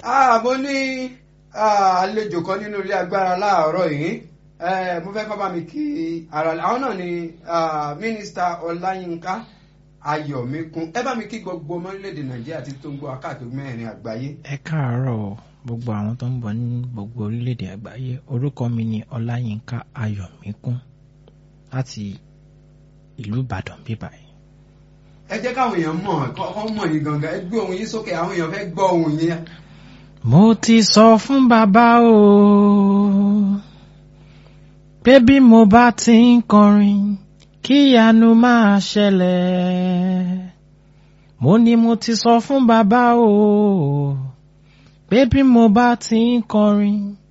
Ah, mo ní ah, àlejò kan nínú ilé agbára láàárọ̀ yìí Eh, mo fẹ́ kọ́ bá mi kí ara àwọn náà ni ah, mínísítà ọláyínká ayọ̀míkún ẹ bá mi kí gbogbo ọmọ orílẹ̀-èdè nàìjíríà tí tó ń gbọ́ akáàkiri mẹ́rin àgbáyé. ẹ káàárọ̀ o, gbogbo àwọn tó ń bọ̀ ní gbogbo orílẹ̀-èdè àgbáyé orúkọ mi ni ọláyínká ayọ̀míkún láti ìlú ìbàdàn bíbá yìí. ẹ jẹ́ káwọn èèyàn mọ̀ kọ́ mọ̀ yín gangan ẹ gbé ohun yín sókè àwọn èèyàn fẹ́ gbọ́ ohun yín. mo ti sọ fún bàbá o pé bí mo bá ti ń kọrin kíyanu máa ṣẹlẹ̀ mo ní mo ti sọ fún bàbá o pé bí mo bá ti ń kọrin